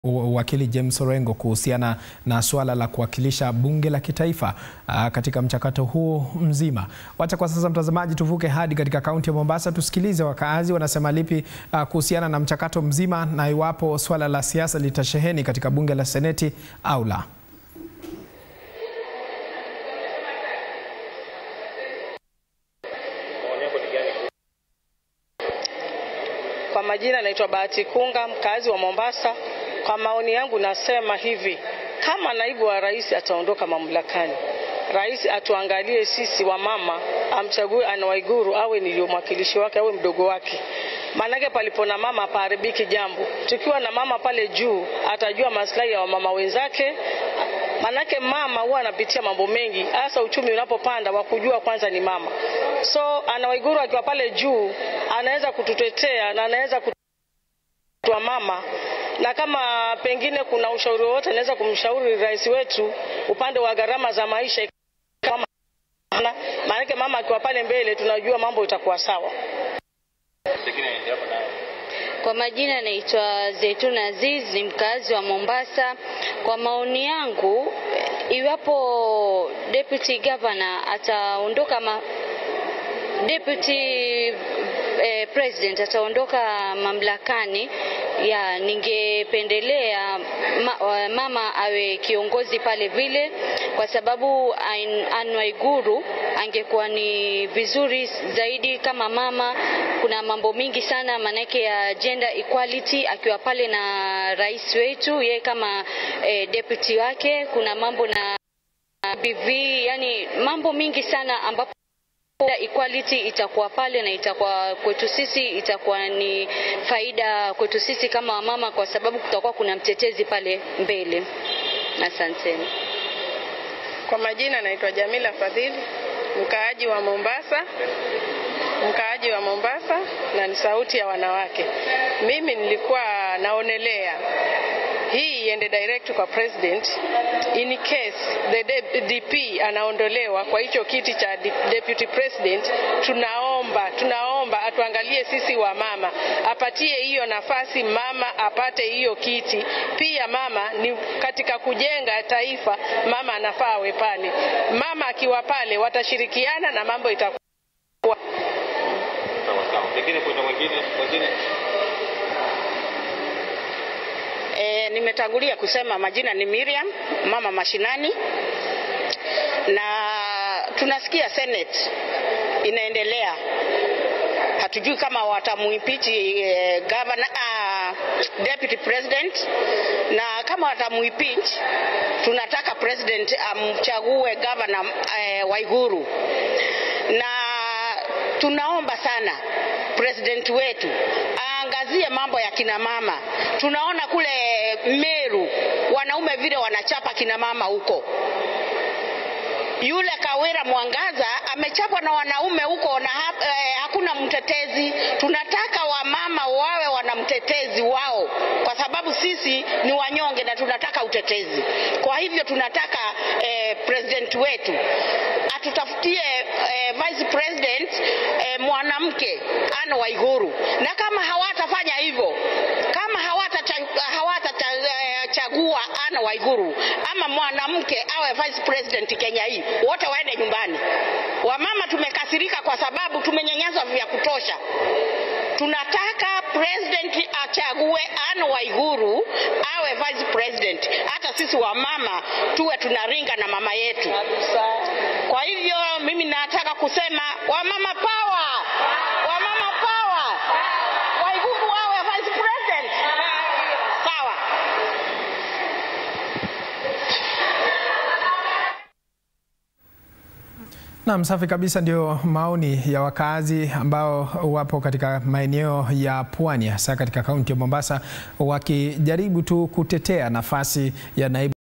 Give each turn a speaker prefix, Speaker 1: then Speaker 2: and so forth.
Speaker 1: Wakili James Orengo kuhusiana na suala la kuwakilisha bunge la kitaifa uh, katika mchakato huo mzima. Wacha kwa sasa, mtazamaji, tuvuke hadi katika kaunti ya Mombasa tusikilize wakaazi wanasema lipi uh, kuhusiana na mchakato mzima na iwapo suala la siasa litasheheni katika bunge la seneti au la.
Speaker 2: Kwa majina naitwa Bahati Kunga, mkazi wa Mombasa. Kwa maoni yangu nasema hivi, kama naibu wa rais ataondoka mamlakani, rais atuangalie sisi wamama, amchague Anne Waiguru awe ndiyo mwakilishi wake, awe mdogo wake. Maanake palipo na mama paharibiki jambo. Tukiwa na mama pale juu, atajua maslahi ya wamama wenzake. Manake mama huwa anapitia mambo mengi, hasa uchumi unapopanda, wa kujua kwanza ni mama. So Anne Waiguru akiwa pale juu, anaweza kututetea na anaweza kutua mama na kama pengine kuna ushauri wowote anaweza kumshauri rais wetu upande wa gharama za maisha, kama maanake mama akiwa pale mbele, tunajua mambo itakuwa sawa.
Speaker 3: Kwa majina naitwa Zaituna Aziz, ni mkazi wa Mombasa. Kwa maoni yangu, iwapo deputy governor ataondoka ma deputy eh, president ataondoka mamlakani, ya ningependelea ma, mama awe kiongozi pale vile, kwa sababu Anne Waiguru angekuwa ni vizuri zaidi kama mama. Kuna mambo mingi sana manake ya gender equality akiwa pale na rais wetu, yeye kama eh, deputy wake, kuna mambo na BV, yani mambo mingi sana ambapo equality itakuwa pale na itakuwa kwetu sisi, itakuwa ni faida kwetu sisi kama wamama, kwa sababu kutakuwa kuna mtetezi pale mbele. Asanteni.
Speaker 4: Kwa majina naitwa Jamila Fadhili, mkaaji wa Mombasa, mkaaji wa Mombasa na ni sauti ya wanawake. Mimi nilikuwa naonelea hii iende direct kwa president in case the DP anaondolewa kwa hicho kiti cha deputy president. Tunaomba, tunaomba atuangalie sisi wa mama, apatie hiyo nafasi mama, apate hiyo kiti. Pia mama ni katika kujenga taifa, mama anafaa awe pale. Mama akiwa pale, watashirikiana na mambo itakuwa
Speaker 5: E, nimetangulia kusema majina ni Miriam, mama mashinani, na tunasikia Senate inaendelea, hatujui kama watamuimpeach eh, governor, uh, deputy president, na kama watamuimpeach, tunataka president amchague governor eh, Waiguru, na tunaomba sana president wetu aangazie mambo ya kina mama. Tunaona kule Meru wanaume vile wanachapa kina mama huko. Yule Kawira Mwangaza amechapwa na wanaume huko na ha, eh, hakuna mtetezi. Tunataka wamama wawe wana mtetezi wao, kwa sababu sisi ni wanyonge na tunataka utetezi. Kwa hivyo tunataka eh, president wetu atutafutie eh, vice president eh, mwanamke Anne Waiguru, na kama hawatafanya hivyo, kama hawatachagua hawata Anne Waiguru ama mwanamke awe vice president Kenya hii, wote waende nyumbani. Wamama tumekasirika kwa sababu tumenyanyaswa vya kutosha. Tunataka president achague Anne Waiguru awe vice president, hata sisi wamama tuwe tunaringa na mama yetu. Kwa hivyo mimi nataka kusema wamama power, wamama power, Waiguru awe vice president. Sawa.
Speaker 1: Naam, safi kabisa. Ndio maoni ya wakazi ambao wapo katika maeneo ya pwani, hasa katika kaunti ya Mombasa, wakijaribu tu kutetea nafasi ya naibu